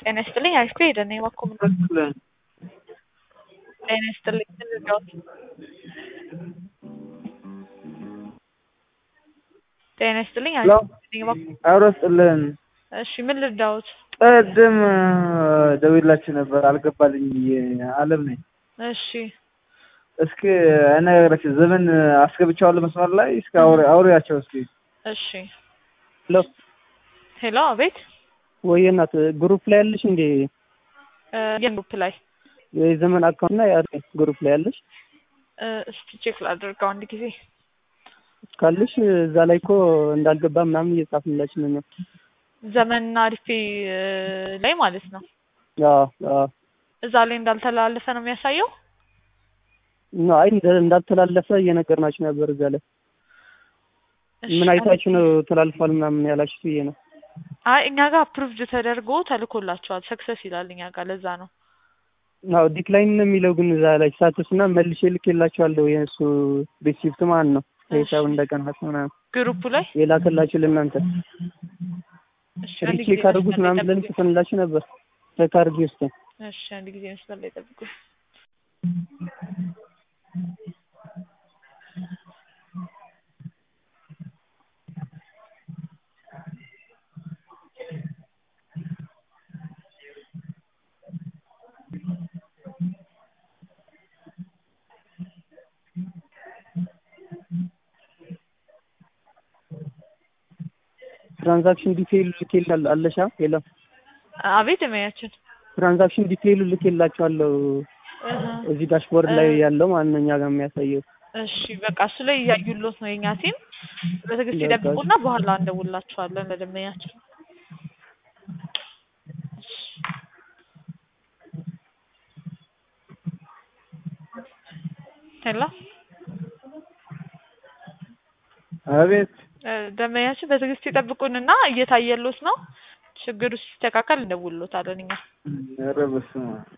ጤና ይስጥልኝ አሪፍ ሄደ ነው የማኮም ጤና ይስጥልኝ ምን ልርዳዎት? ጤና ይስጥልኝ አሪፍ ሄደ ነው የማኮም አብሮ ስጥልን እሺ ምን ልርዳዎት? ቅድም ደውላችሁ ነበር አልገባልኝ ብዬ አለም ነኝ። እሺ እስኪ እነግራችሁ ዘመን አስገብቻዋለሁ መስመር ላይ እስኪ አውሪ አውሪያቸው እስኪ እሺ ሄሎ ሄሎ አቤት ወይ እናት ግሩፕ ላይ ያለሽ እንዴ? እ የግሩፕ ላይ የዘመን አካውንት እና ያ ግሩፕ ላይ ያለሽ እ እስቲ ቼክ ላድርገው አንድ ጊዜ ካለሽ እዛ ላይ እኮ እንዳልገባ ምናምን እየጻፍንላችሁ ነው። ዘመንና አሪፌ እ ላይ ማለት ነው አዎ አዎ እዛ ላይ እንዳልተላለፈ ነው የሚያሳየው። ኖ አይ እንደ- እንዳልተላለፈ እየነገርናችሁ ነበር። እዛ ላይ እሺ፣ ምን አይታችሁ ነው ተላልፏል ምናምን ያላችሁ ብዬ ነው። አይ እኛ ጋር አፕሩቭድ ተደርጎ ተልኮላቸዋል ሰክሰስ ይላል እኛ ጋር ለዛ ነው። አዎ ዲክላይን ነው የሚለው ግን እዛ ላይ ሳትስ እና መልሼ ልኬላችኋለሁ የእሱ ሪሲፕት ማለት ነው ሂሳብ እንደቀናት ምናምን ግሩፑ ላይ የላከላችሁ ለእናንተ እሺ፣ አንድ ሪቼክ ጊዜ አድርጉት መስመር ላይ ምናምን ብለን ጠብቁኝ። ጽፈንላችሁ ነበር። ቼክ አድርጊ ውስጥ እሺ፣ አንድ ጊዜ መስመር ላይ ጠብቁ። ትራንዛክሽን ዲቴይል ልኬላል አለሻ የለም አቤት የሚያችን ትራንዛክሽን ዲቴይሉ ልኬላችኋለሁ እዚህ ዳሽቦርድ ላይ ያለው ማለት ነው እኛ ጋር የሚያሳየው እሺ በቃ እሱ ላይ እያዩሎት ነው የኛ ቲም። በትዕግስት ይጠብቁና በኋላ እንደውላችኋለን ለደንበኛችን። ሄሎ አቤት እ ደንበኛችን በትዕግስት ይጠብቁንና እየታየሎት ነው። ችግሩ ሲስተካከል እንደውሎታለን እኛ። ኧረ በስመ አብ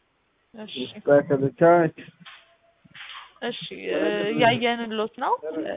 እሺ ይስተካከል። ቻው እሺ እ እያየንሎት ነው።